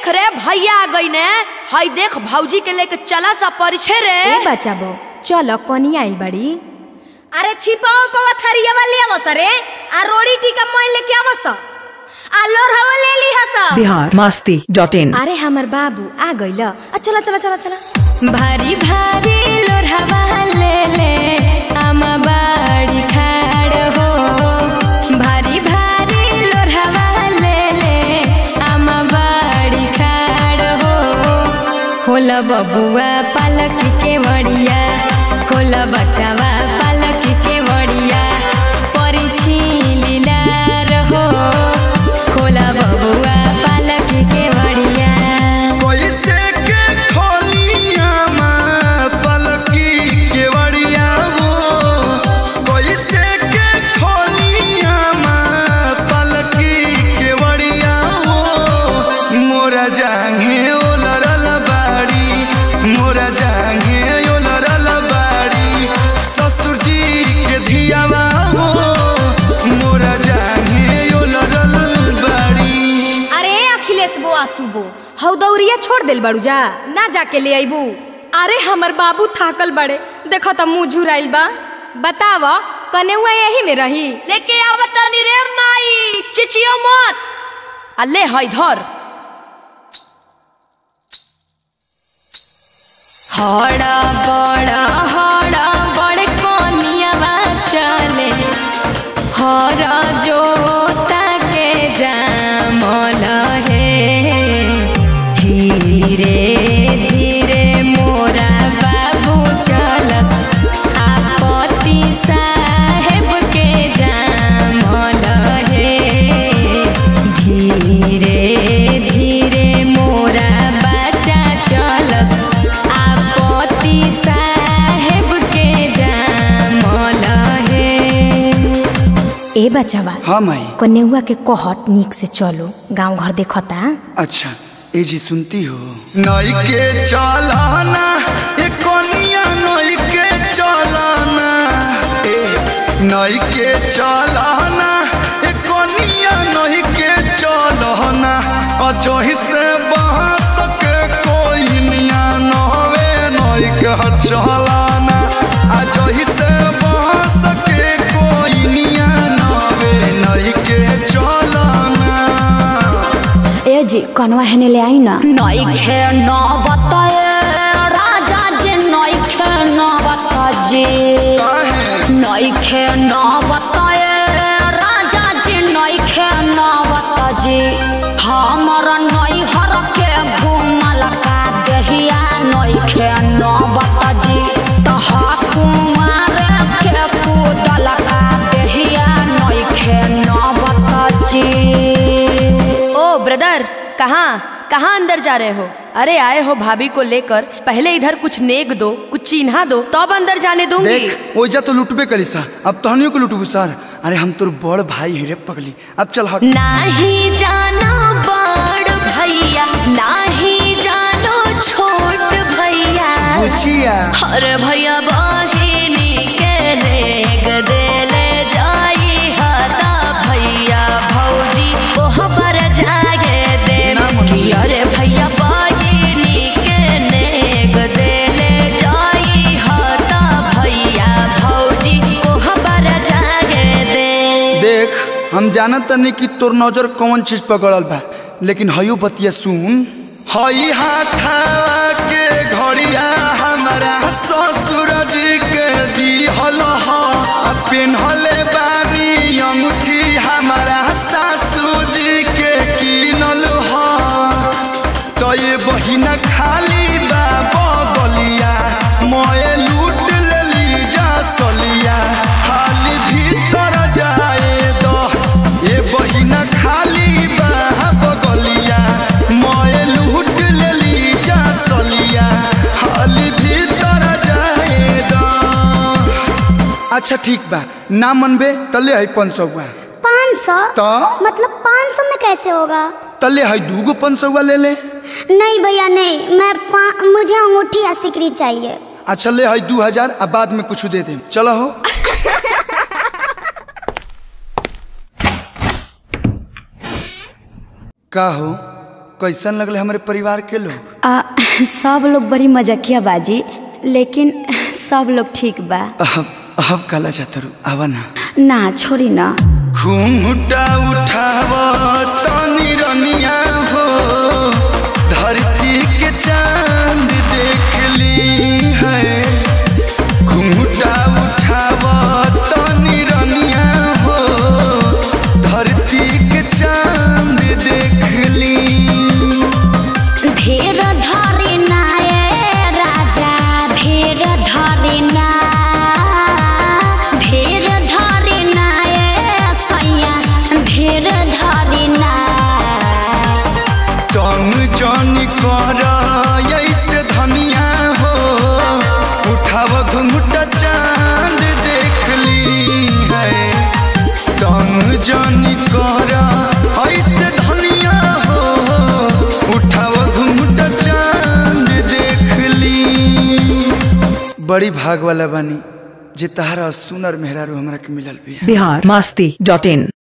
देख रे भैया आ गई ने हई देख भौजी के लेके चला सा परिछे रे ए बचाबो चल कनी आइल बड़ी अरे छिपाओ पवा थरिया वाली आवस रे आ रोड़ी टीका मोय लेके आवस आ लोर हवा ले ली हस बिहार मस्ती डॉट इन अरे हमर बाबू आ गइल आ चला चला चला चला भारी भारी लोर हवा ले ले आमा बाड़ी खाड़ हो भारी भारी लोर हवा ले ले आमा बाड़ी खाड़ हो होला बबुआ पालक के वड़िया होला बचावा पालक के वड़िया परिछी लीला रहो होला बबुआ पालक के वड़िया कैसे के खोलिया माँ पलकी केवड़िया हो कैसे के खोलिया माँ पलकी केवड़िया हो मोरा जांघे ओलरल बाड़ी मोरा जांघे ओलरल बाड़ी ससुर जी के धियावा हो मोरा जांघे ओलरल बाड़ी अरे अखिलेश बो आसुबो हौ दौरिया छोड़ देल बड़ू जा ना जाके ले आइबू अरे हमर बाबू थाकल बड़े देखो त मुंह झुराइल बा बताव कनेउआ यही में रही लेके आवत तनी रे माई चिचियो मत आ ले हई धर हड़ा बड़ा हड़ा बड़े कोनियावा चले हर जोता के जामल हे धीरे धीरे मोरा बाबू चलस आपत्ति साहेब के जामल हे धीरे धीरे मोरा बच्चा चलस आपत्ति साहेब के जामल हे ए बचावा हाँ माई कन्याआ के कहट निक से चलो गांव घर देखता अच्छा ए जी सुनती हो नई के चलाना ए कोनिया नई के चलाना ए नई के चलाना ए कोनिया नई के चलाना अजोही से बांस के कोई निया नवे नई के चलाना अजोही से बांस के कोई निया नवे नई के चलाना ए जी कनवा हेने ले आई ना नइखे न बताए राजा जी नइखे न बताजे नइखे न बताए राजा जी नइखे न बताजे हमर नैहर के घुमल का दहिया नइखे न बताजी तहा कुमार के पूदल का दहिया नइखे न बताजी ओ ब्रदर कहाँ कहाँ अंदर जा रहे हो अरे आए हो भाभी को लेकर पहले इधर कुछ नेक दो कुछ चिन्हा दो तब अंदर जाने दूंगी देख ओइजा तो लुटबे करी सा अब तहनियो को लुटबू सर अरे हम तोर बड़ भाई हिरे पगली अब चल हट नाही जानो बड़ भैया नाही जानो छोट भैया बुचिया हर भैया बहिनी के नेग देले जाई हता भैया भौजी कोहबर जागे दे ना मन- कि अरे भैया बहिनी के नेग देले जाई हता भैया भौजी कोहबर जागे दे देख हम जानत तनी कि तोर नजर कौन चीज पकड़ल बा लेकिन हयो बतिया सुन हई हाथा के घड़िया हमारा ससुर जी के दिहल ह आ पेन्हले बानी अंगूठी हमारा सासू जी के किनल ह तो ये बहिना खाली बा बगलिया मोए लूट लेली जा सलिया खाली भीतर जाए दो ये बहिना खाली बा बगलिया मोए लूट लेली जा सलिया खाली भीतर जाए दो अच्छा ठीक बा ना मनबे तले है पाँच सौ पाँच सौ तो मतलब पाँच सौ में कैसे होगा तले है दूगो पाँच सौ ले ले नहीं भैया नहीं मैं पा- मुझे अंगूठी या सिकरी चाहिए अच्छा ले है दू हजार आ बाद में कुछ दे दे चलो हो का हो कैसन लगले हमारे परिवार के लोग आ, सब लोग बड़ी मजाकिया बाजी लेकिन सब लोग ठीक बा अब अब काला जातरू आवा ना ना छोड़ी ना घूंघटा उठाव तनी रनिया हो धरती के चांद देख ली है घूंघटा उठाव तनी रनिया हो धरती के चांद देख ली धीर धरी ना ए राजा धीर धरी ना धीर धरी ना ए सैया धीर धरी ना टंग जन कर ऐसे धनिया हो उठाव घुंघटा चांद देख ली है टंग जन कर ऐसे धनिया हो उठाव घुंघटा चांद देख ली बड़ी भाग वाला बानी जे तहारा सुनर मेहरारू हमरा के मिलल भी बिहार मस्ती डॉट इन